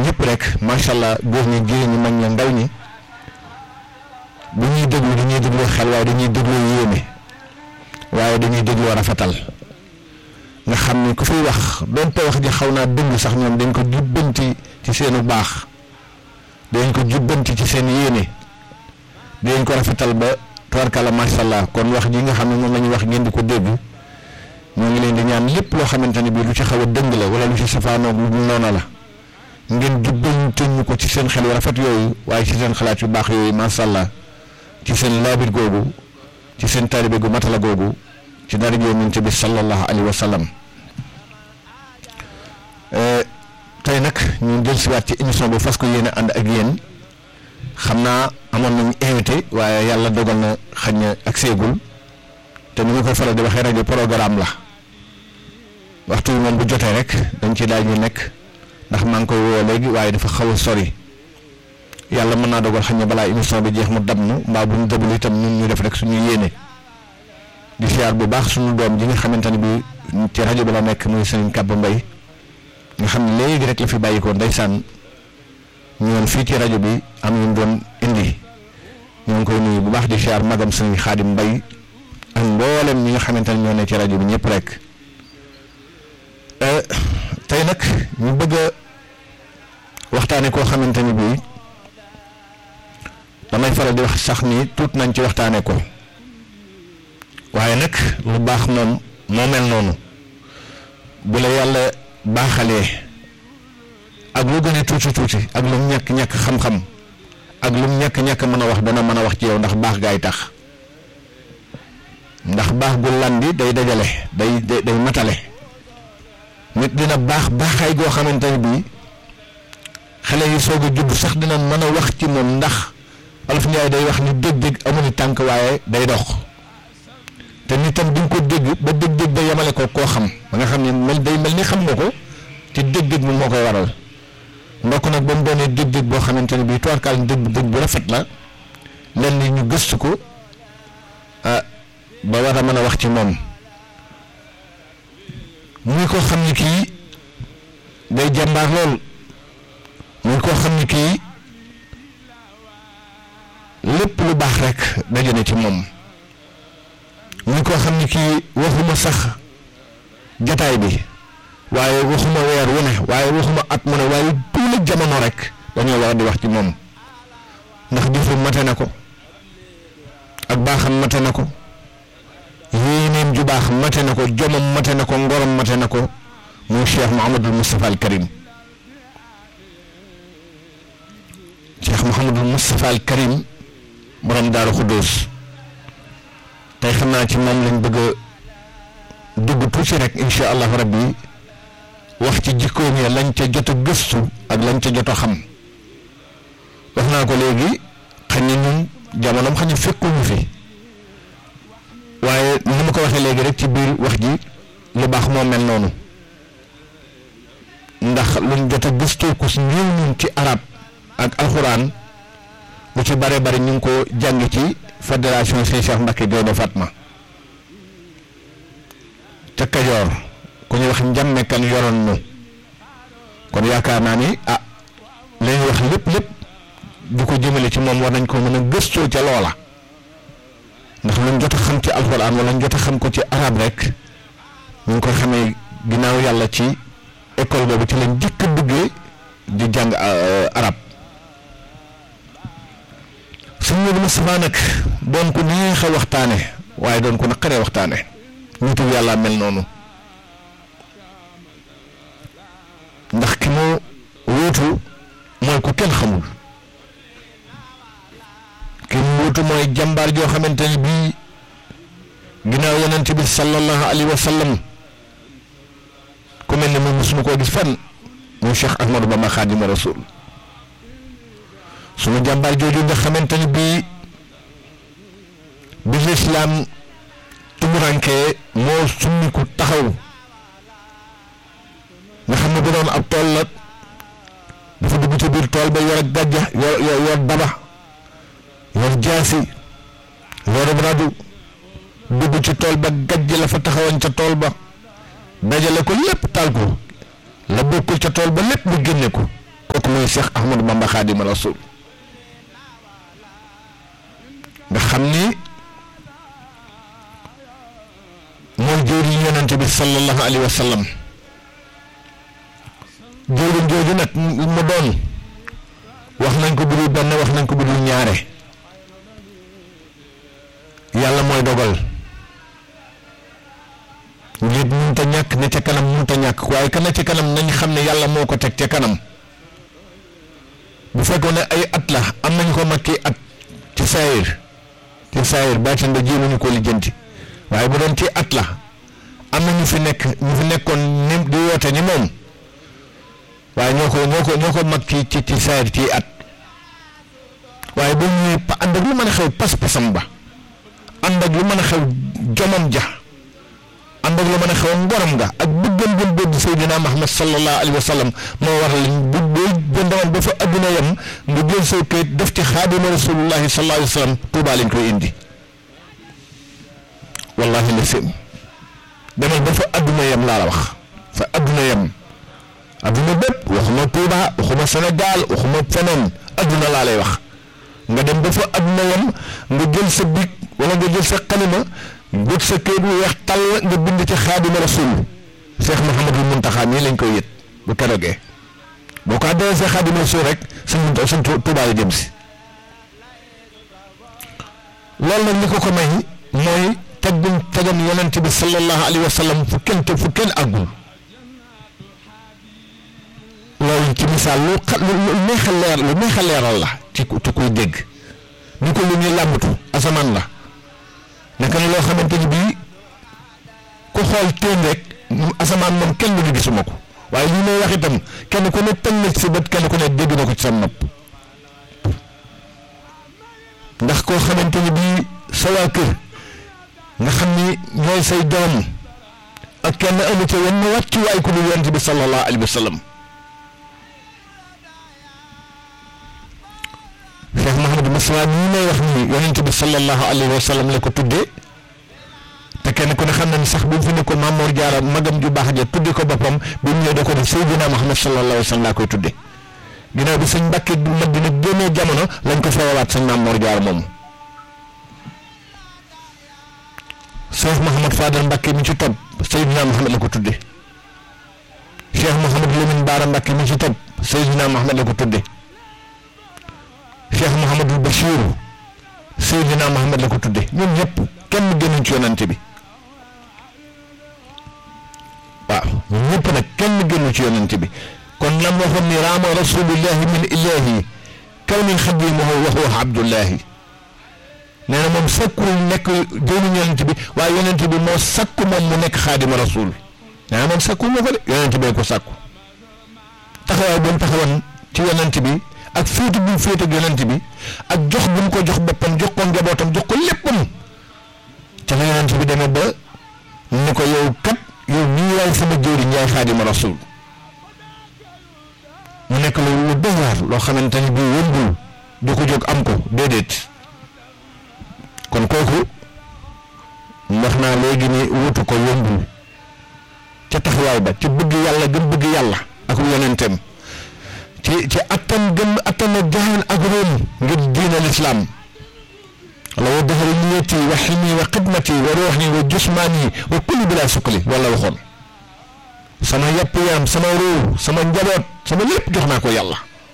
ñëpp rek macha allah góor ñi jigéen ñi mag ñi ndaw ñi bu ñuy déglu dañuy déglu xel waaye dañuy déglu yéene waaye dañuy déglu rafetal nga xam ni ku fiy wax doonte wax ji xaw naa dëng sax ñoom dañ ko jubbanti ci seenu baax dañ ko jubbanti ci seen yéene dañ ko rafetal ba tubarkalla macha allah kon wax ji nga xam ne moom la ñuy wax ngeen di ko dégg ñoo ngi leen di ñaan lépp loo xamante ne bii lu ci xaw a dëng la wala lu ci safaanoog lu dul noona la ngeen jubbante ñu ko ci seen xel yu rafet yooyu waaye ci seen xalaat yu baax yooyu macha allah ci seen laabir googu ci seen taalibe gu matala googu ci dara yonent bi sallallahu alayhi wa sallam tey nag ñu jël siwaat ci émission bi fas ko yéene ànd ak yéen xam naa amoon nañu invité waaye yàlla dogal na xañ na ak seegul te ni ma koy faral di waxee rajo programme la waxtu bi moom bu jotee rek dañ ci daal ñu nekk ndax maa ngi koy woo léegi waaye dafa xaw a sori yàlla mën naa dogal xañ na balaa émission bi jeex mu dab nu mbaa bu ñu dabul itam ñun ñu def rek suñu yéene di siyaar bu baax suñu doom ji nga xamante ne bi ci rajo bi la nekk muy sëriñ Kàbb Mbay nga xam ne léegi rek la fi bàyyikoo ndeysaan ñoon fii ci rajo bi am ñu doon indi ñoo ngi koy nuyu bu baax di siyaar magam sëriñ Xaadim Mbay ak mboolem ñi nga xamante ne ñoo ne ci rajo bi ñëpp rek tey nag ñu bëgg a waxtaane koo xamante ni bii damay faral di wax sax ni tuut nañ ci waxtaane ko waaye nag lu baax moom moo mel noonu bu la yàlla baaxalee ak lu gën a tuuti tuuti ak lu mu ñàkk ñàkk xam-xam ak lu mu ñàkk ñàkk mën a wax dana mën a wax ci yow ndax baax gaay tax ndax baax gu landi day dajale day day matale nit dina baax baaxaay goo xamante ne bii xale yi soog a judd sax dina mën a wax ci moom ndax Olof Njaay day wax ni dégg-dégg amuñu tànk waaye day dox te nit tam di nga ko dégg ba dégg-dégg ba yemale ko koo xam ba nga xam ne mel day mel ni xam nga ko te dégg-dégg bi moo koy waral ndokk nag ba mu doonee dégg-dégg boo xamante ne bii tubarkaal dégg-dégg bu rafet la lenn ñu gëstu ko ah ba war a mën a wax ci moom muy koo xam ni kii day jàmbaar lool muy koo xam ni kii lépp lu baax rek daje na ci moom muy koo xam ni kii waxuma sax jataay bi waaye waxuma weer wu ne waaye waxuma at mu ne waaye tuula jamono rek dañoo war di wax ci moom ndax jëfu mate na ko ak baaxam mate na ko yéenéem ju baax mate na ko jomam mate na ko ngorom mate na ko muy Cheikh Mouhamadul Moustapha al Karim Cheikh Mouhamadul Moustapha al Karim borom Daaru Xuddoos tey xam naa ci moom lañ bëgg a dugg tuuti rek incha allahu rabbi wax ci jikkoom ya lañ ca jot a gëstu ak lañ ca jot a xam wax naa ko léegi xañ na ñun jamonoom xañ na fekkuñu fi waaye ni ma ko waxee léegi rek ci biir wax ji lu baax moo mel noonu ndax luñ jot a gëstoo ko si ñëw ñun ci arab ak alxuraan lu ci bare bari ñu ngi ko jàng ci fédération Sëñ Cheikh Mbacke Gaynde Fatma ca Kajoor ku ñuy wax njàmme kan yoroon nu kon yaakaar naa ni ah li ñuy wax lépp lépp du ko jëmale ci moom war nañ ko mën a gëstoo ca loola ndax luñ jot a xam ci alxuraan wala ñu jot a xam ko ci arab rek ñu ngi koy xamee ginnaaw yàlla ci école boobu ci lañ jëkk a duggee di jàng arab suñ Modou Moustapha nag doon ko neex a waxtaane waaye doon ko naqaree waxtaane nitu yàlla mel noonu ndax ki mu wuutu mooy ku kenn xamul ki mu wuutu mooy jàmbaar joo xamante ne bii ginnaaw yonent bi sallallahu alayhi wa sallam ku mel ne moom mosuma koo gis fan muy Cheikh Ahmadou Bamba Xaadimu Rasul sunu jàmbaar jooju nga xamante ne bii bi lislaam tumurankee moo summiku taxaw nga xam ne bu doon ab tool la dafa dugg ci biir tool ba yor ak gàjja yor yor yor daba yor jaasi yor radu dugg ci tool ba gàjj la fa taxawoon ca tool ba dajale ko lépp taal ko la bokkul ca tool ba lépp mu génne ko kooku muy Cheikh Ahmadou Bamba Xaadimu Rasuul nga xam ni mooy jëwriñ yonente bi sallallahu alayhi wa sallam jëwriñ jooju nag mu doon wax nañ ko budul benn wax nañ ko budul ñaare yàlla mooy dogal nit mënut a ñàkk ne ca kanam mënut a ñàkk waaye ka ne ca kanam nañ xam ne yàlla moo ko teg ca kanam bu fekkoon ne ay at la am nañ ko makki at ci saayir ci saayir baatin ba jéemuñu ko lijjanti waaye bu doon ci at la am na ñu fi nekk ñu fi nekkoon ni di woote ni moom waaye ñoo ko ñoo ko ñoo ko mag ci ci ci saayir ci at waaye ba ñuy pa ànd ak lu mën a xew pas-pasam ba ànd ak lu mën a xew jomam ja ànd ak lu mën a xew ngoram nga ak bëggam gëm bëgg Seydina Muhammad sallallahu alayhi wa sallam moo waral bu bu bu ndewoon ba fa adduna yem nga jël say kayit def ci xaadima rasulullahi sallallahu alayhi wa sallam Tuubaa lañ koy indi wallahi la sim demal ba fa adduna yem laa la wax fa adduna yem adduna bépp waxuma Tuubaa waxuma Sénégal waxuma feneen adduna laa lay wax nga dem ba fa adduna yem nga jël sa big wala nga jël sa xalima jot sa kayit bu weex tàll nga bind ci xaadima rasul Cheikh Mouhamadul Muntaxa nii lañ koy yët bu keroogee boo ko adressé xaadima rasul rek suñ munta suñ Tuubaa la jëm si loolu nag li ko ko may mooy teggum tegam yonent bi sallallahu alayhi wa sallam fu kenn te fu kenn àggul loolu ci misaal lu xa lu neex a leer lu neex a leeral la ci ci kuy dégg ñu ko lu ñuy làmbatu asamaan la naka ne loo xamante ni bii ku xool teen rek asamaan moom kenn du gisuma ko waaye li may wax itam kenn ku ne tënk na ci sa bët kenn ku ne dégg na ko ci sa nopp ndax koo xamante ni bii sa waa kër nga xam ni ñooy say doom ak kenn amu ca wenn wàccuwaay ku dul yonent bi sallallahu alayhi wa sallam Cheikh Mouhamadou Moustapha nii may wax nii yonent bi sallallahu alayhi wa sallam la ko tuddee te kenn ku ne xam na ni sax bu mu fi ne ko Mamour Diarra magam ju baax ja tudde ko boppam bi mu ñëw da ko def Seydina Muhammad sallallahu alayhi wa sallam laa koy tudde ginnaaw bi sëñ Mbàkke du Madina génnee jamono lañ ko feewaat sëñ Mamour Diarra moomu Cheikh Mouhamad Fadal Mbàkke mi ci topp Seydina Muhammad la ko tudde Cheikh Mouhamad Lamine Baara Mbàkke mi ci topp Seydina Muhammad la ko tudde Cheikh Mouhamadul Bachir Seydina Muhammad la ko tudde ñoom ñëpp kenn gënuñ ci yonante bi waaw ñoom ñëpp nag kenn gënu ci yonante bi kon lam waxoon ni raama rasulillahi min ilahi kaw ni xadimahu wa huwa abdullahi nee na moom sakkul nekk jëwriñ yonante bi waaye yonante bi moo sakku moom mu nekk xaadima rasul nee na moom sakkul ma ko de yonante bee ko sakku taxawaay bu mu taxawoon ci yonante bi ak féete bu mu féete ak yonent bi ak jox bu mu ko jox boppam jox ko njabootam jox ko léppam ca la yonent bi demee ba ni ko yow kat yow nii yaay sama jëwriñ yaay xaadima rasul mu nekk lu lu doy waar loo xamante ni bii yëmbul du ko jóg am ko déedéet kon kooku wax naa léegi ni wutu ko yëmbul ca taxawaay ba ci bëgg yàlla gëm bëgg yàlla ak yonenteem ci ci attan gëm attan na jaaxal ak réem ngir diina lislaam wala wa dahri niyati wa xilmi wa xidmati wa ruuxi wa jusmaani wa kulli bila sukkali wala waxoon sama yàpp yaram sama ruu sama njaboot sama lépp jox naa ko yàlla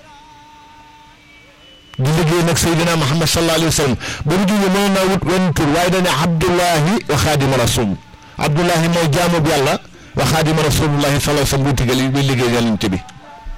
di liggéey nag Seydina Muhammad sallallahu alayhi wa sallam ba mu jógee mën naa wut wenn tur waaye dañ ne Abdullahi wa xaadima rasul Abdullahi mooy jaamu bi yàlla wa xaadima rasulullahi sallallahu alayhi wa sallam buy tigal buy liggéey yonent bi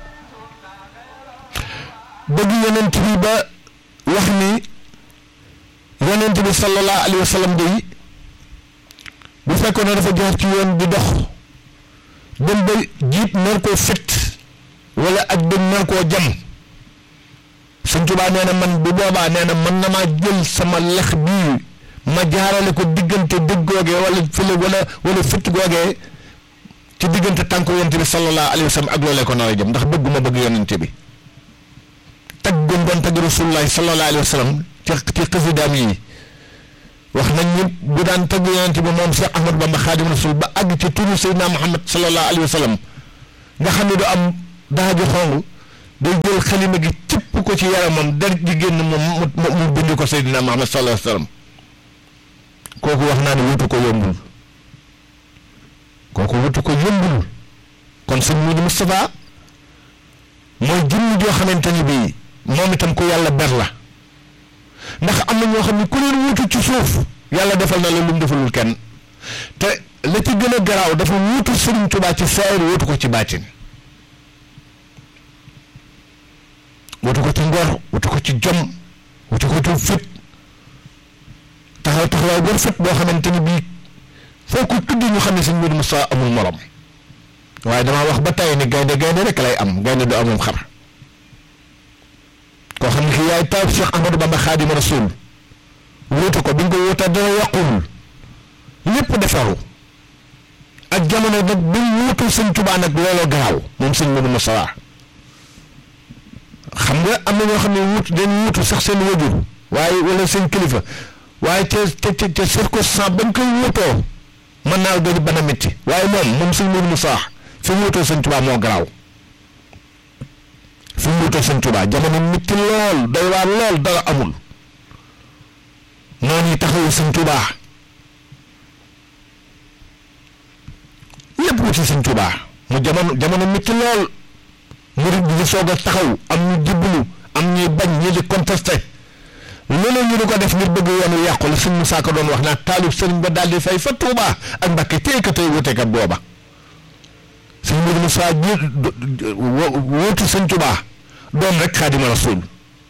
bëgg yonent bi ba wax ni yonent bi sallallahu alayhi wa sallam day bu fekkoon ne dafa jaar ci yoon di dox dem ba jiit nar koo fit wala ak dem nar koo jam Sëñ Tuubaa nee na man bu boobaa nee na mën na maa jël sama lex bii ma jaarale ko diggante dëgg googee wala fële wala wala fit googee ci diggante tànk yonent bi sallallahu alayhi wa sallam ak loolee ko nar a jëm ndax bëgguma bëgg yonent bi tagg gum doon tagg rasulullahi sallallahu alayhi wa sallam ci ci xasidaam yi wax nañ ni bu daan tagg yonent bi moom Cheikh Ahmadou Bamba Xaadim Rasul ba àgg ci turu Seydina Muhammad sallallahu alayhi wa sallam nga xam ne du am daaju xong day jël xalima gi cëpp ko ci yaramam der ji génn moom mu mu bind ko Seydina Muhammad sallallahu alayhi wa sallam kooku wax naa ne wutu ko yombul kooku wutu ko yombul kon sëñ Moudou Moustapha mooy jëmm joo xamante ni bii moom itam ku yàlla ber la ndax am na ñoo xam ne ku leen wutu ci suuf yàlla defal na la lu mu defalul kenn te la ci gën a garaaw dafa wutu Sëriñ Tuubaa ci saayir wutu ko ci baatin wutu ko ci ngor wutu ko ci jom wutu ko ci fit taxaw taxawaay bu rafet boo xamante ni bii foo ko tudd ñu xam ne sëñ Moudou Moustapha amul morom waaye damaa wax ba tey ni gaynde gaynde rek lay am gaynde du amum xar koo xam ne ki yaay taw Cheikh Ahmadou Bamba Xaadimu Rasuul wuutu ko bi nga ko wuutaat dana yàquwul lépp defaru ak jamono nag bi mu wuutu sëñ Tuubaa nag looloo garaaw moom sëñ Moudou Moustapha xam nga am na ñoo xam ne wuut dañu wuutu sax seen wajur waaye wala seen kilifa waaye ca ca ca circonstance bañ koy wuutoo mën naa doon bana métti waaye moom moom sëñ Moudou Moustapha fi mu wuutoo sëñ Tuubaa moo garaaw fi mu wuutoo sëñ Tuubaa jamono métti lool doy waar lool dara amul noonu yi taxawu sëñ Tuubaa lépp wuti sëñ Tuubaa mu jamono jamono métti lool murid bi di soog a taxaw am ñu jibbalu am ñuy bañ ñi di contesté loolu ñu di ko def ngir bëgg yoonu yàqu la sëñ Musaa Ka doon wax naa taalib sëriñ ba daal di fay fa Tuubaa ak Mbàkke téye ka tey wutekat booba sëñ Moudou Moussa ji wóotu sëñ Tuubaa doon rek Xaadimu Rasuul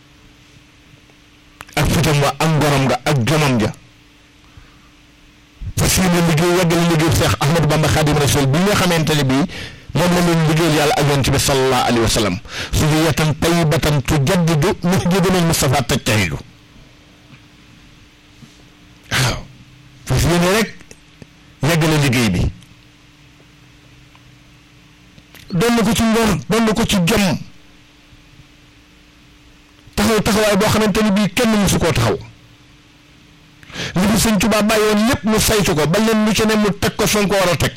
ak fitam wa ak ngorom nga ak jomam ja fas yéene liggéey yàggale liggéey Seex Ahmadou Bamba Xaadimu Rasuul bi nga xamante ne bii moom la leen liggéeyal yàlla ak yonent bi sallallahu alayhi wa sallam zurriyatan tayyibatan tujaddidu masjidal Mustafa tajtahidu waaw fas yéene rek yàggale liggéey bi doon na ko ci ngor doon na ko ci jom taxaw taxawaay boo xamante ni bii kenn mësu koo taxaw li fi sëñ Tuubaa bàyyoon lépp mu saytu ko ba leen lu ci ne mu teg ko fa nga ko war a teg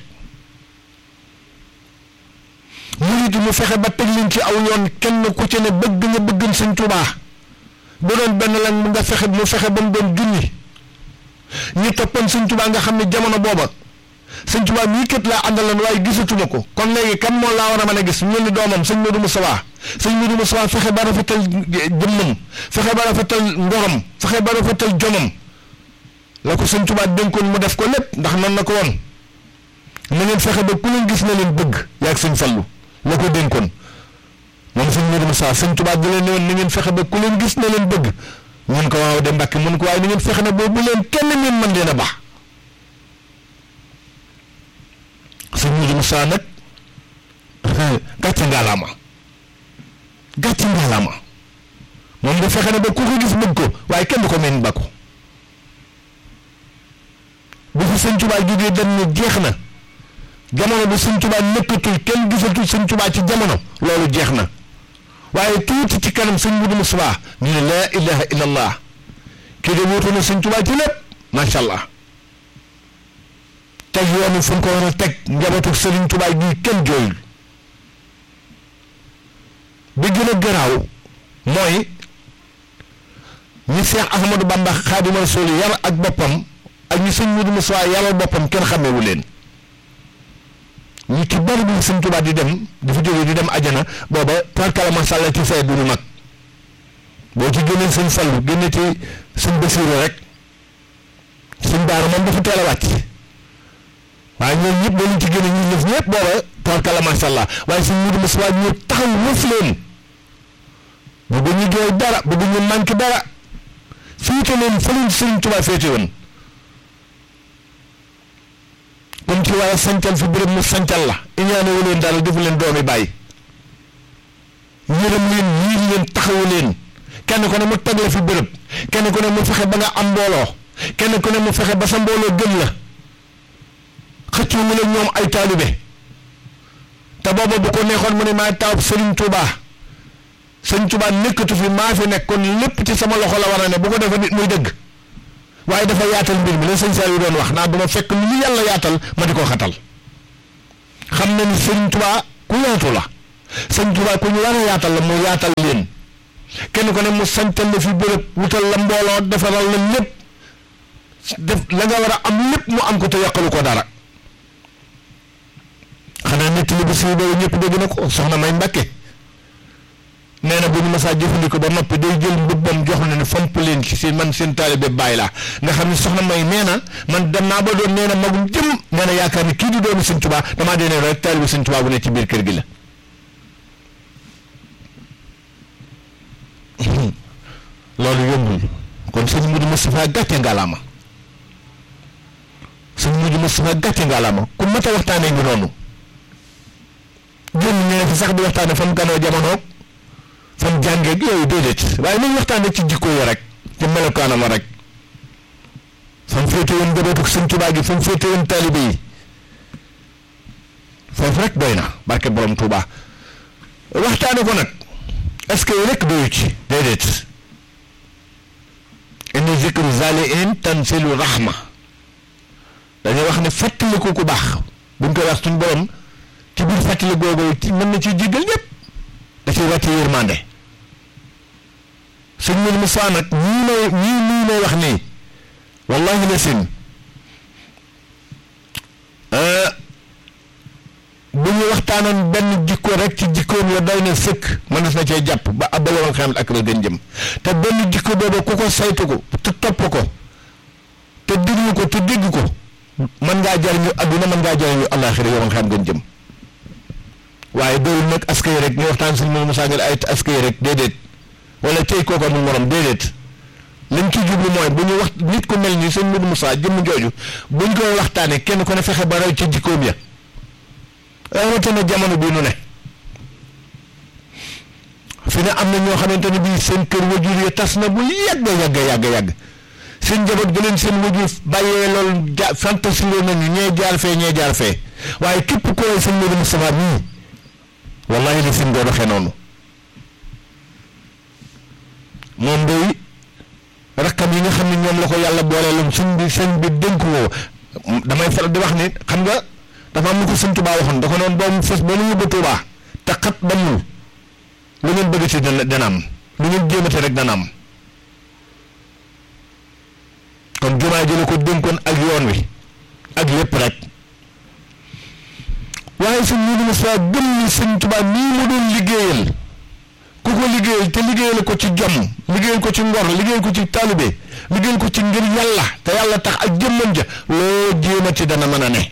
murit mu fexe ba teg leen ci aw yoon kenn ku ci ne bëgg nga bëgg sëñ Tuubaa bu doon benn lan mu nga fexe mu fexe ba mu doon junni ñi toppoon sëñ Tuubaa nga xam ne jamono booba sëñ Tuubaa mii kët laa àndaloon waaye gisatuma ko kon léegi kan moo laa war a mën a gis ñu ni doomam sëñ Moudou Moustapha sëñ Moudou Moustapha fexe ba rafetal jëmmam fexe ba rafetal ngorom fexe ba rafetal jomam la ko sëñ Tuubaa dénkoon mu def ko lépp ndax nan na ko woon na ngeen fexe ba ku leen gis na leen bëgg yaag sëñ Fallu la ko dénkoon moom sëñ Moudou Moustapha sëñ Tuubaa di leen ne woon na ngeen fexe ba ku leen gis na leen bëgg mun ko waaw de Mbàkke mun ko waaye na ngeen fexe na boobu leen kenn ngeen mën leen a baax sëñ Moudou Moustapha nag gàcce ngaalaama gàcce ngaalaama moom da fexe na ba ku ko gis bëgg ko waaye kenn du ko mel ba ko bu fi sëñ Tuubaa jógee dem ne jeex na jamono bu sëñ Tuubaa nekkatul kenn gisatul sëñ Tuubaa ci jamono loolu jeex na waaye tuuti ci kanam sëñ Moudou Moustapha ñu ne laa ilaha illa allah kii de wuutu na sëñ Tuubaa ci lépp macha allah teg yoonu fu ñu ko war a teg njabootu sëriñ Tuubaa gi kenn jooyul bi gën a garaaw mooy ñi Seex Ahmadou Bamba Xaadimu Rasuul yar ak boppam ak ñi sëñ Moudou Moustapha yaral boppam kenn xameewu leen ñi ci bari bi sëñ Tuubaa di dem dafa jógee di dem ajana booba tarkala masàlla ci fay du ñu mag boo ci génnee sëñ Fallu génne ci sëñ Basiiru rek sëñ Baara moom dafa teel a wàcc waaye ñoom ñëpp dañu ci génne ñu def ñëpp booba tarkala masàlla waaye sëñ Moudou Moustapha ñu taxaw wëf leen bëggu ñu jooy dara bëggu ñu manqué dara féete leen fa leen sëñ Tuubaa féete woon comme ci war a sancal fi béréb mu sancal la iñaanewu leen daal defu leen doomi bàyyi yërëm leen yiir leen taxawu leen kenn ku ne mu teg la fi béréb kenn ku ne mu fexe ba nga am mbooloo kenn ku ne mu fexe ba sa mbooloo gëm la xëccu mu ne ñoom ay taalibe te booba bu ko neexoon mu ne maay taawub Sëriñ Tuubaa Sëriñ Tuubaa nekkatu fi maa fi nekk kon lépp ci sama loxo la war a ne bu ko defee nit muy dëgg waaye dafa yaatal mbir mi la sëñ Saliou doon wax naa duma fekk lu ñu yàlla yaatal ma di ko xatal xam na ni Sëriñ Tuubaa ku yaatu la sëñ Tuubaa ku ñu war a yaatal la mu yaatal leen kenn ko ne mu santal la fi bërëb wutal la mbooloo defaral la lépp def la nga war a am lépp mu am ko te yàqalu ko dara xanaa nett li bu siiw boobu ñëpp dégg na ko soxna may Mbàkke nee na bu ñu masaa jëfandikoo ba noppi day jël mbubbam jox na ne fomp leen ci seen man seen taalibe bàyyi laa nga xam ne soxna may nee na man dem naa ba doon nee na magum jëm nee na yaakaar ni kii di doomi Sëñ Tuubaa damaa dee ne rek taalibe Sëñ Tuubaa bu ne ci biir kër gi la loolu yombul kon sëñ Mudu Moustapha gàcce ngalaama sëñ Mudu Moustapha gàcce ngalaama ku mat a waxtaanee ngi noonu génn ñee fi sax di waxtaane fa mu ganoo jamonoog fa mu jàngeeg yooyu déedéet waaye nañ waxtaane ci jikko yi rek ci melokaanam rek fa mu féete woon njabootu sëñ Tuubaa gi fa mu féete woon taalibe yi foofu rek doy na barke borom Tuubaa waxtaane ko nag est-ce que rek doyu ci déedéet inni zikru zaliin tanzilu rahma dañuy wax ne fàttaliku ku baax buñ koy wax suñ borom ci biir fàttali googu ci mën na ci jéggal ñëpp da ciy wàcce yërmande sëñ Mourou Moussa nag ñii may ñii nii may wax nii wallahi la sin bu ñu waxtaanoon benn jikko rek ci jikkoom ya doy na sëkk mënees na cee jàpp ba ab balawal xam ak la gën jëm te benn jikko boobu ku ko saytu ko te topp ko te diglu ko te dégg ko mën ngaa jariñu adduna mën ngaa jariñu àllaaxira yow nga xam gën jëm waaye doyul nag askay rek ñu waxtaan suñu moom Moussa ngeen ay askay rek déedéet wala tey kooku amul morom déedéet liñ ci jublu mooy bu ñu wax nit ku mel ni sëñ Modou Moussa jëmm jooju buñ koy waxtaanee kenn ku ne fexe ba raw ci jikkoom ya rawatina jamono bii nu ne fi ne am na ñoo xamante ne bii seen kër wajur ya tas na bu yàgg yàgg yàgg yàgg seen njaboot gi leen seen wajur bàyyee loolu ja fantasi loo nañu ñee jaar fee ñee jaar fee waaye képp ku lay sëñ Modou Moustapha nii wallahi li seen doo doxee noonu moom day rakkam yi nga xam ne ñoom la ko yàlla booleeloon suñ bi sëñ bi dénk woo damay faral di wax ni xam nga dafa am lu ko sëñ Tuubaa waxoon da ko noonu boobu fës ba nu yóbbu Tuubaa te xat ba mu lu ngeen bëgg ci dana dana am lu ngeen jéemate rek dana am kon jumaa ji la ko dénkoon ak yoon wi ak lépp rek waaye sëñ Modou Moustapha gëm ni sëñ Tuubaa nii mu doon liggéeyal ku ko liggéeyal te liggéeyal ko ci jom liggéeyal ko ci ngor liggéeyal ko ci taalibe liggéeyal ko ci ngir yàlla te yàlla tax ak jëmmam ja loo jéemati dana mën a ne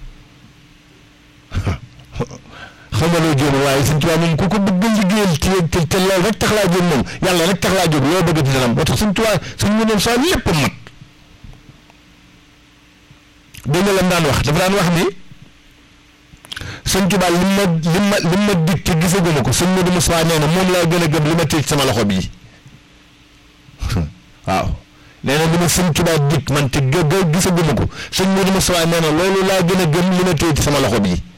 xam nga loo jéem waaye sëñ Tuubaa moom ku ko bëgg liggéeyal te te loolu rek tax laa jóg moom yàlla rek tax laa jóg loo bëgg di dana am moo tax sëñ Tuubaa sëñ Modou Moustapha lépp mat dégg nga lam daan wax dafa daan wax ni sëñ Tuubaa li ma li ma li ma dig te gisaguma ko sëñ Modou Moustapha nee na moom laa gën a gëm li ma téye ci sama loxo bii waaw nee na li ma sëñ Tuubaa dig man te gë gë gisaguma ko sëñ Modou Moustapha nee na loolu laa gën a gëm li ma téye ci sama loxo bii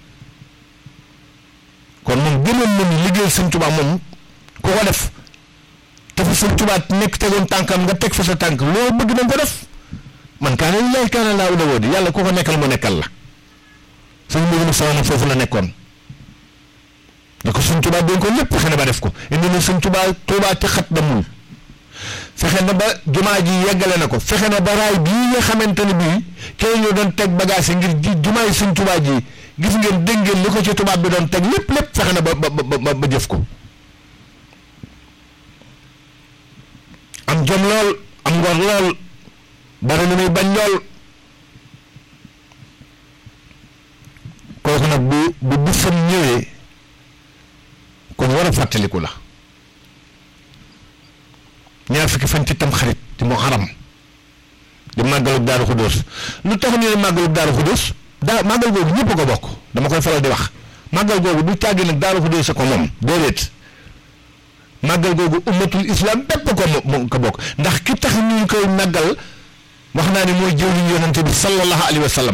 kon moom gënoon na ni liggéey sëñ Tuubaa moom ku ko def te fa sëñ Tuubaa nekk tegoon tànkam nga teg fa sa tànk loo bëgg na ko def man kaana lillaahi kaana laahu lahu di yàlla ku ko nekkal mu nekkal la. sëñ Modou Moustapha nag foofu la nekkoon da ko sëñ Tuubaa doon ko lépp fexe na ba def ko indi na sëñ Tuubaa Tuubaa ci xat damul fexe na ba jumaa ji yeggale na ko fexe na ba raay bii nga xamante ne bii kay ñu doon teg bagage yi ngir ji jumaa yi sëñ Tuubaa ji gis ngeen dégg ngeen li ko ci tubaab bi doon teg lépp lépp fexe na ba ba ba ba jëf ko am jom lool am ngor lool bari na muy bañ lool kooku nag bu bu bisam ñëwee kon war a fàttaliku la ñaar fukki fan ci tam xarit di mu xaram di màggalub daaru xudóos lu tax ñu ne màggalub daaru xudóos daa màggal googu ñëpp ko bokk dama koy faral di wax màggal googu du tàggi nag daaru xudóos a ko moom déedéet màggal googu ummatul islam bépp ko moom ko bokk ndax ki tax ñu koy màggal wax naa ni mooy jëwliñ yonente bi sallallahu alayhi wa sallam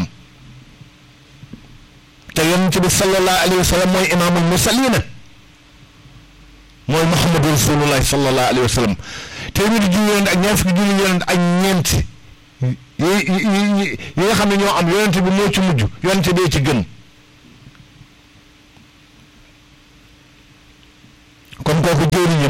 te yonent bi sallallahu alayhi wa sallam mooy imaamul mursalina mooy muhammadu rasulullahi sallallahu alayhi wa sallam téeméeri junni yonent ak ñaar fukki junni yonent ak ñeent yi yi yi nga xam ne ñoo am yonent bi moo ci mujj yonent bee ci gën kon kooku jëriñam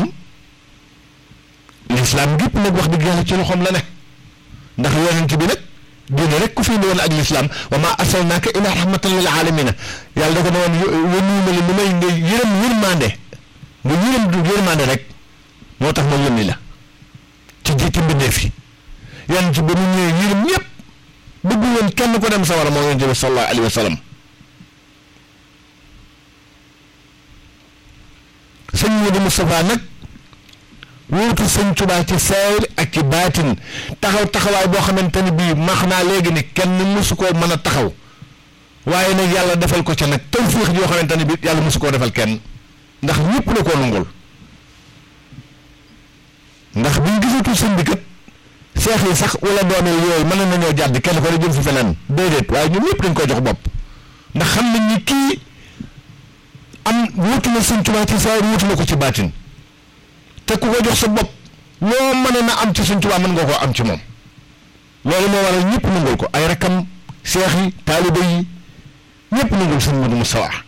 lislaam gépp nag wax dëgg yàlla ci loxoom la ne ndax yonent bi nag diine rek ku fi indi woon ak lislaam wa ma arsalnaaka ila rahmatan lil alamina yàlla da ko ne woon yónni ma li lu may nga yërëm yërmande nga yërëm du yërmande rek moo tax ma yónni la ci jiiti mbindeef yi yonent bi mu ñëwee yërëm ñëpp bëggu woon kenn ko dem sawara moo yonent bi sallallahu alayhi wa sallam sëñ Modou Moustapha nag wuutu sëñ Tuubaa ci saayir ak ci baatin taxaw taxawaay boo xamante ni bii maax naa léegi ni kenn mësu koo mën a taxaw waaye nag yàlla defal ko ca nag tawfiix yoo xamante ni bii yàlla mësu koo defal kenn ndax ñëpp la koo nungul ndax biñ gisatul sëñ bi kat seex yi sax wala doomee yooyu mën nañoo jàdd kenn ko ne jëm fi feneen déedéet waaye ñun ñëpp dañ koy jox bopp ndax xam nañ ni kii am wuutu na sëñ Tuubaa ci saayir wuutu na ko ci baatin te ku ko jox sa bopp loo mën na am ci sëñ Tuubaa mën nga koo am ci moom loolu moo waral ñëpp nangul ko ay rakkam seex yi taaliba yi ñëpp nangul sëñ Modou Moustapha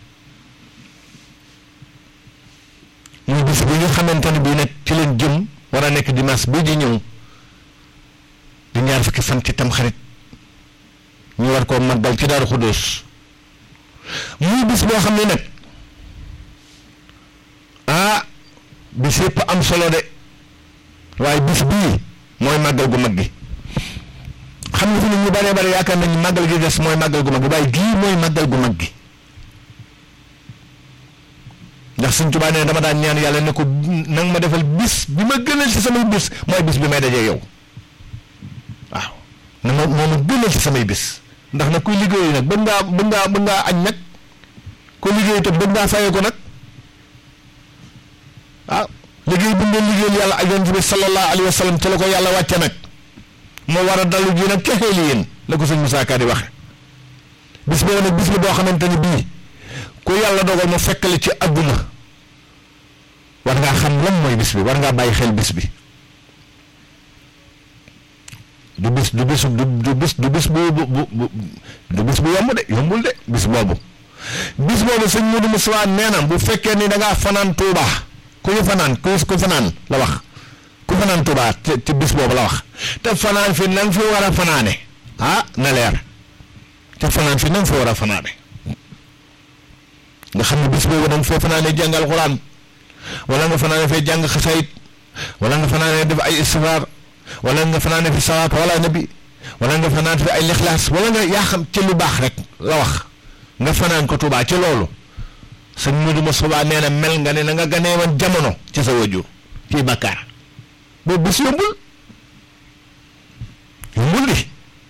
muy bis bi nga xamante ne bii nag ci leen jëm war a nekk dimanche bii di ñëw di ñaar fukki fan ci tamxarit ñu war koo màggal ci Daaru Xudóos muy bis boo xam ne nag ah bis yëpp am solo de waaye bis bii mooy màggal gu mag gi xam nga fi nit ñu bëree bëri yaakaar nañu màggal gi des mooy màggal gu mag gi waaye gii mooy màggal gu mag gi ndax Sëñ Tuubaa ne dama daan ñaan yàlla ne ko nang ma defal bis bi ma gënal ci samay bis mooy bis bi may dajee yow waaw na ma moo ma gënal ci samay bis ndax nag kuy liggéeyu nag bëgg ngaa bëgg ngaa bëgg ngaa añ nag ku liggéeyu te bëgg ngaa fayee ko nag ah liggéey bu ngeen liggéeyal yàlla ak yonent bi sallallahu alayhi wa sallam ci la ko yàlla wàcce nag moo war a dalu ji nag kexee li yéen la ko sëñ Moussa Ka di waxe bis boobu nag bis la boo xamante ni bii ku yàlla dogal ma fekkale ci adduna war ngaa xam lan mooy bis bi war ngaa bàyyi xel bis bi du bis du bis du bis du bis bu bu bu du bis bu yomb de yombul de bis boobu bis boobu sëñ Modou Moussa nee na bu fekkee ni da ngaa fanaan Touba ku ñu fanaan ku ku fanaan la wax ku fanaan Touba ci ci bis boobu la wax te fanaan fi na nga fi war a fanaane ah na leer te fanaan fi na nga fi war a fanaane nga xam ne bis boobu da nga fee fanaane jàng alxuraan wala nga fanaane fee jàng xasayit wala nga fanaane def ay istifaar wala nga fanaane fi salaat wala nabi wala nga fanaan fi ay lixlaas wala nga yaa xam ci lu baax rek la wax nga fanaan ko Touba ci loolu sëñ Modou Moustapha nee na mel nga ne na nga ganee woon jamono ci sa wajur ci bàkkaar boobu bis yombul yombul di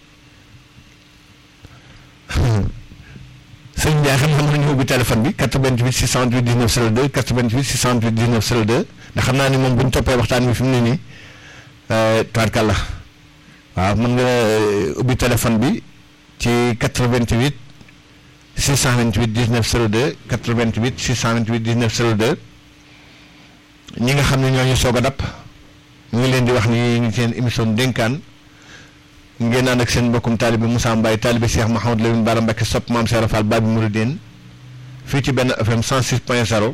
sëñ Ndiaye xam xam nañu ubbi téléphone bi 88 628 19 02 88 628 19 02 ndax xam naa ni moom bu ñu toppee waxtaan bi fi mu ne nii tubaarkàlla waaw mën nga ubbi téléphone bi ci 88 628 19 02 88 628 19 02 ñi nga xam ne ñoo ñu soog a dab ñu ngi leen di wax ni ñu seen émission dénkaan ngeen ànd ak seen mbokkum taalibe Moussa Mbaye taalibe Cheikh Mouhamadou Lamine Bara Mbacké sopp maam Cheikh Fall Babi Mourideen fii ci benn FM 106 point 0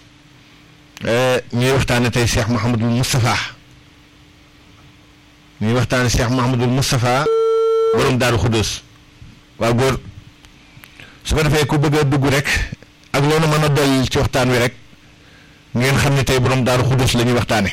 ñuy waxtaane tey Cheikh Mouhamadou Moustapha ñuy waxtaane Cheikh Mouhamadou Moustapha borom Daaru Xudóos waaw góor su ko defee ku bëgg a dugg rek ak loolu mën a doy ci waxtaan wi rek ngeen xam ne tey borom Daaru Xudóos la ñuy waxtaane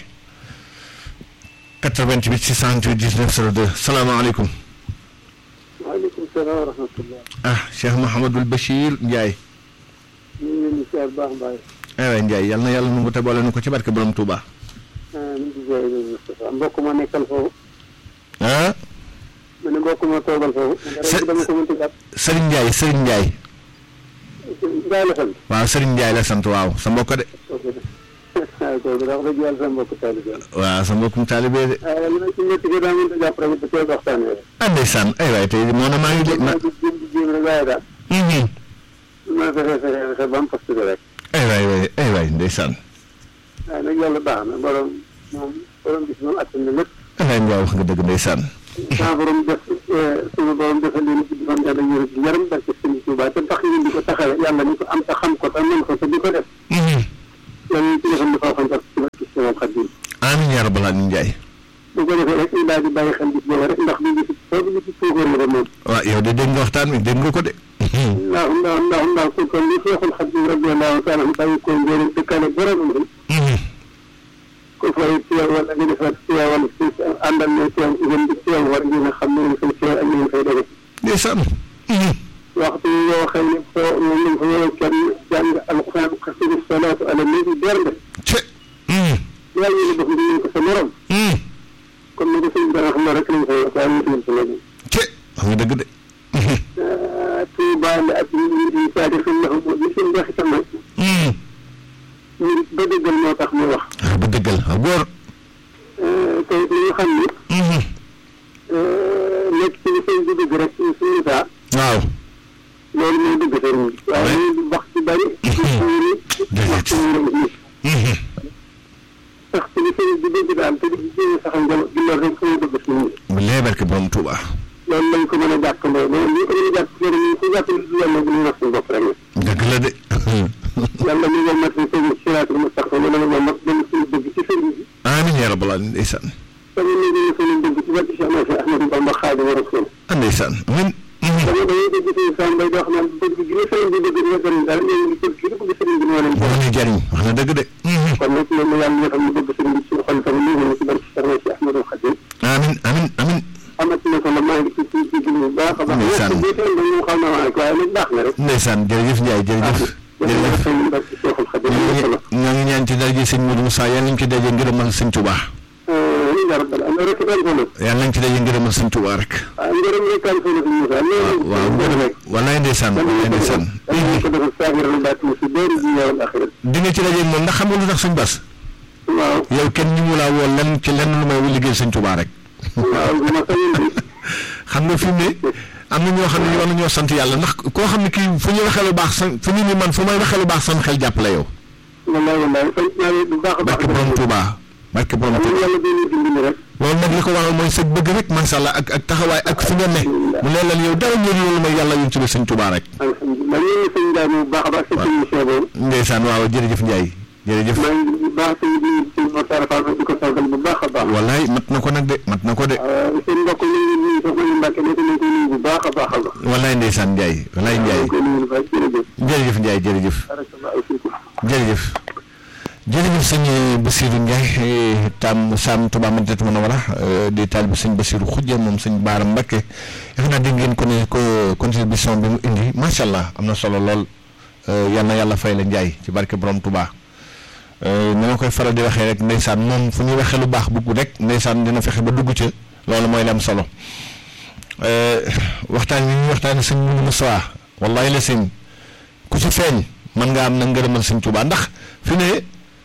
88 628 19 02 salaamaaleykum. waaleykum salaam wa rahmatulah. ah Cheikh Mouhamadul Bachir Ndiaye. ñu ngi leen di siyaar baax mbaay. aywa Ndiaye yal na yàlla nu mu te boole nu ko ci barke borom Touba. ah ñu ngi siyaar Moustapha mbokk ma nekkal foofu. ah. ma ne mbokk ma toogal foofu. Së dama ko mënti jàpp. Serigne Ndiaye Serigne Ndiaye. Ndiaye la sant. waaw Serigne Ndiaye la sant waaw sa mbokk de. kooku de ah kooku de wax dëgg yàlla sa mbokk taalibe la. waaw sa mbokkum taalibe de. ah li ma ci métti gi daa mënta jàpp rek da koy waxtaanee rek. ah ndeysaan ay waay tey moo na maa ngi de ma. maa ngi jéem di jéem rek waaye daal. Mhm. ma fexe fexe fexe ba mu fas rek. ay waay waay ay waay ndeysaan. waaye nag yàlla baax na borom moom borom gis moom attan na lépp. ay waay Ndiaye wax nga dëgg ndeysaan. saa borom def suñu borom defal leen ci fan yàlla yërëm ci yaram barke Sëriñ Tuubaa te tax ngeen di ko taxawee yàlla ni ko am te xam ko te mën ko te di ko def. Mhm. yàlla ci defal dafa waxoon parce que ci sama xadim amiin yaa rabbal aalamiin Ndiaye bu ko defee rek ñu daal di bàyyi xel bis boobu rek ndax du gis soo du gis suukar la moom waaw yow de dégg nga waxtaan wi dégg nga ko de ndax ndax ndax ndax ku kon li feexul xadim radiyallahu taala anhu bàyyi ko njëriñ dëkkaale boromam rek ko fay teew wala nga defar teew wala si àndal ne teew ngeen di teew war ngeen a xam ne ngeen fay teew ak ngeen fay def ndeysaan waxtu yoo xam ne foo moom lañ fa war a kenn jàng alquran xasidu salaatu ala nabi bernde ce yaa ngi ne def ngeen ko sa morom comme ni ko sëñ bi xam na rek lañ koy wax waaye ñu sa morom ce wax nga dëgg de Tuuba la ak ñi di saadi xam na xam li seen wax itam nag ñu ba dëggal moo tax muy wax ah ba dëggal ah góor te li nga xam ni nekk ci li sëñ bi dëgg rek suñu saa waaw loolu mooy dëgg sëriñ bi waaye ñu wax ci bari suñu wax ci ñu sax ci li sëriñ bi dëgg daal te di jéem saxal njal di loolu rek fu ñu dëgg suñu bu lee barke borom Touba loolu lañ ko mën a jàppandoo loolu ñu ko mën a jàpp sëriñ ñu ko jàpp li yàlla bu ñu wax suñu bopp rek dëgg la de yàlla mi nga mat si sëriñ siraatul mustaqim wala nga mat dem suñu dëgg ci sëriñ bi amiin yaa rabbal aalamiin ndeysaan tamit ñu ngi suñu dëgg ci wàllu Cheikh Ahmadou Ahmadou Bamba Xaadimu Rasuul ah ndeysaan amiin dama dañuy dégg suñu sàmm bay wax naan bëgg gi ne sëriñ bi bëgg dina sëriñ daal ñoo ngi bëgg gi ne bëgg sëriñ bi moo leen moo ñuy jariñ wax na dëgg de kon nag loolu yàlla ñoo xam ne bëgg sëriñ bi suñu xol tamit ñu ngi ci barke Cheikh Cheikh Ahmadou Khadim amiin amiin amiin amati na solo maa ngi ci ci ci bu baax a baax Ndeysaan. ñett bi tey dañu xam na waaye waaye nag baax na rek ndeysaan jërëjëf Ndiaye jërëjëf jërëjëf sëriñ barke Cheikhul Khadim ñoo ñu solo ngi ñoo ngi ñaan ci daraja sëñ Modou Moussa yàlla nañ ci daje ngërëmal sëñ Touba ñu nga rabbal am rek daal solo yàlla nañ ci daje ngërëmal sëñ Touba rek waaw ngërëm rek daal solo suñu Moussa loolu waaw ngërëm rek wallaay ndeysaan wallaay ndeysaan dañu ko defal saafara lu baat mu si bëri ji yow axirat di nga ci daje moom ndax xam nga lu tax sëñ Bass waaw yow kenn ñu mu laa woo lenn ci lenn lu may liggéey sëñ Touba rek waaw bu ma sañoon bi xam nga fi mu ne am na ñoo xam ne war nañoo sant yàlla ndax koo xam ne kii fu ñu waxee lu baax sa fu ñu ni man fu may waxee lu baax sama xel jàppale yow wallaay wallaay sant naa leen bu baax a baax barke borom Touba barke borom ñu Touba yàlla doon ñu dimbali rek loolu nag li ko waral mooy sa bëgg rek macha allah ak ak taxawaay ak fi nga ne mu ne la yow dara ñëw loolu mooy yàlla yun ci biir sëñ Touba rek alhamdulilah ñu ngi sëñ Ndiaye bu baax a baax sa émission boobu ndeysaan waaw jërëjëf Ndiaye jërëjëf maa ngi bu baax sëñ bi sëñ Moussa Fall di ko sargal bu baax a baax wallaay mat na ko nag de mat na ko de waaw seen mbokk ñu ngi nuyu soxna ñu Mbàkke nekk nañ ko nuyu bu baax a baax a baax wallaay ndeysaan Ndiaye wallaay Ndiaye ñu ko nuyu bu baax jërëjëf jërëjëf Ndiaye jërëjëf barakallahu fiikum jërëjëf jërëjëf sëñ Bassirou Ndiaye tam Sam Touba Madinatu Munawwara di taal bi sëñ Bassirou Khoudia moom sëñ Baara Mbacké defe naa dégg ngeen ko ne ko contribution bi mu indi macha allah am na solo lool yal na yàlla fay la Ndiaye ci barke borom Touba ni ma koy faral di waxee rek ndeysaan moom fu ñuy waxee lu baax bugg rek ndeysaan dina fexe ba dugg ca loolu mooy li am solo waxtaan wi ñuy waxtaanee sëñ Moudou Moussa wallahi la sëñ ku ci feeñ mën nga am na ngërëmal sëñ Touba ndax fi ne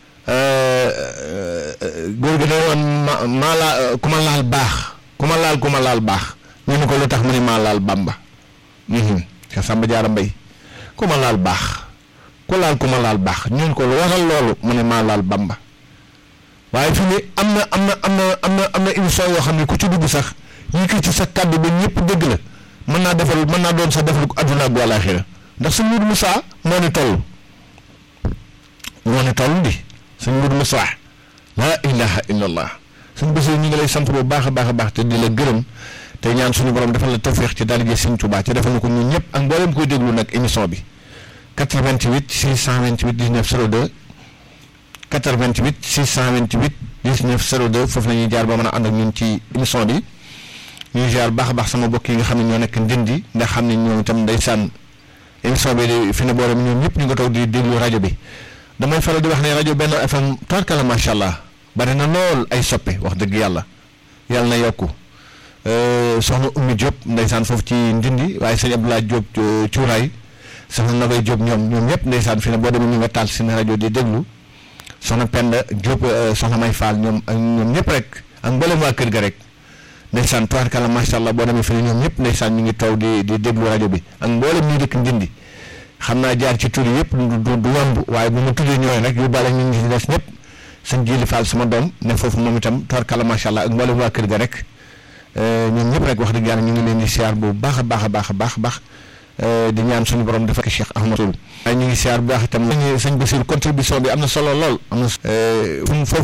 góor gi day woon ma maa laa ku ma laal baax ku ma laal ku ma laal baax ñu ne ko lu tax mu ne maa laal Bamba Cheikh Samba Diarra Mbaye ku ma laal baax ku laal ku ma laal baax ñu ne ko lu waral loolu mu ne maa laal Bamba waaye fi ne am na am na am na am na am na émission yoo xam ne ku ci dugg sax yëkkati ci sa kàddu ba ñëpp dëgg la mën naa defal mën naa doon sax defal ko adduna ak wàllaaxira ndax sëñ Moudou Moussa moo ni toll moo ni toll di sëñ Moudou Moussa laa ilaha illallah sëñ Bassirou ñu ngi lay sant bu baax a baax a baax te di la gërëm te ñaan suñu borom defal la tawféex ci daal di sëñ Touba ci defal na ko ñun ñëpp ak mboolem koy déglu nag émission bi 88 628 19 02 88 628 19 02 foofu la ñuy jaar ba mën a ànd ak ñun ci émission bi ñuy jaar baax a baax sama mbokk yi nga xam ne ñoo nekk ndindi ndax xam ne ñoom itam ndeysaan émission bi di fi ne boolem ñoom ñëpp ñu nga toog di déglu rajo bi damay faral di wax ne rajo benn FM tarkala macha allah bari na lool ay soppe wax dëgg yàlla yàlla na yokku soxna Oumy Diop ndeysaan foofu ci ndindi waaye sëñ Abdoulaye Diop cuuraay soxna Nabay Diop ñoom ñoom ñëpp ndeysaan fi ne boo demee ñu nga taal seen rajo di déglu soxna Penda Diop soxna May Fall ñoom ak ñoom ñëpp rek ak mboolem waa kër ga rek ndeysaan tubaarkalla macha allah boo demee fi ne ñoom ñëpp ndeysaan ñu ngi taw di di déglu rajo bi ak mboolem ñuy dëkk ndindi xam naa jaar ci tur yi yëpp du du du yomb waaye bu ma tuddee ñooy rek yóbbaale ñu ngi ci des ñëpp sëñ Jili Fall sama doom ne foofu moom itam tubaarkalla macha allah ak mboolem waa kër ga rek ñoom ñëpp rek wax dëgg yàlla ñu ngi leen di siyaar bu baax a baax a baax a baax a baax di ñaan suñu borom dafa ko Cheikh Ahmadou waaye ñu ngi siyaar bu baax itam sëñ Basiir contribution bi am na solo lool am na foofu